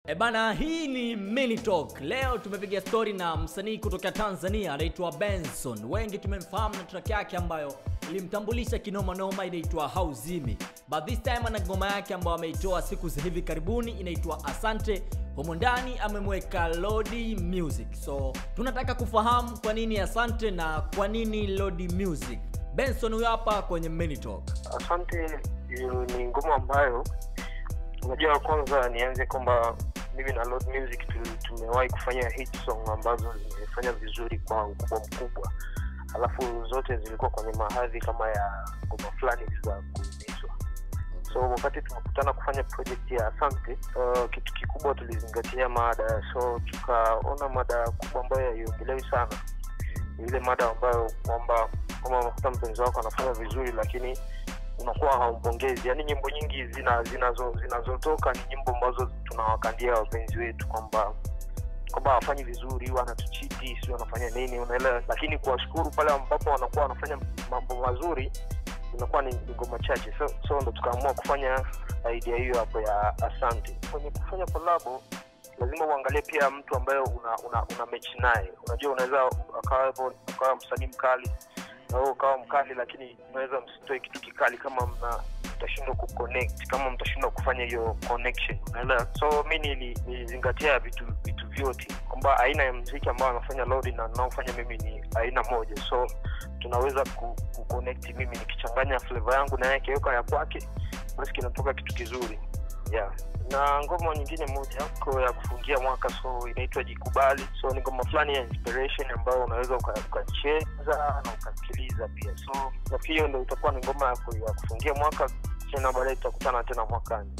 E bana, hii ni Mini Talk. Leo tumepiga story na msanii kutoka Tanzania anaitwa Benson. Wengi tumemfahamu na track yake ambayo ilimtambulisha kinoma noma inaitwa Hauzimi. But this time ana ngoma yake ambayo ameitoa siku za hivi karibuni inaitwa Asante. Humo ndani amemweka Lodi Music. So tunataka kufahamu kwa nini Asante na kwa nini Lodi Music. Benson huyo hapa kwenye Mini Talk. Asante hiyo ni ngoma ambayo unajua, kwanza nianze kwamba mimi na Lord Music tu- tumewahi kufanya hit song ambazo zimefanya vizuri kwa ukubwa mkubwa, alafu zote zilikuwa kwenye mahadhi kama ya ngoma fulani za kuumizwa. So wakati tumekutana kufanya project ya Asante, uh, kitu kikubwa tulizingatia mada, so tukaona mada kubwa ambayo haiongelewi sana ni ile mada ambayo kwamba kama unakuta mpenzi wako anafanya vizuri lakini unakuwa haumpongezi yaani nyimbo nyingi zina zinazo zinazotoka ni nyimbo ambazo tunawakandia wapenzi wetu kwamba kwamba hawafanyi vizuri wanatuchiti si wanafanya nini unaelewa lakini kuwashukuru pale ambapo wanakuwa wanafanya mambo mazuri inakuwa ni ni ngoma chache so, so ndo tukaamua kufanya idea hiyo hapo ya asante kwenye kufanya kolabo lazima uangalie pia mtu ambaye una una, una mechi naye unajua unaweza akawa ukawa msanii mkali na wewe ukawa mkali lakini unaweza msitoe kitu kikali kama mna mtashindwa kuconnect kama mtashindwa kufanya hiyo connection unaelewa so mi nili- nilizingatia vitu vitu vyote kwamba aina ya mziki ambayo anafanya lodi na naofanya mimi ni aina moja so tunaweza ku, kuconnect mimi nikichanganya flavor yangu na yeye akiweka ya kwake basi kinatoka kitu kizuri yeah na ngoma nyingine moja ko ya kufungia mwaka so inaitwa jikubali so ni ngoma fulani ya inspiration ambayo unaweza uka- ukacheza na ukasikiliza pia so nafikiri hiyo ndo itakuwa ni ngoma ya ku- ya kufungia mwaka tena baadaye tutakutana tena mwakani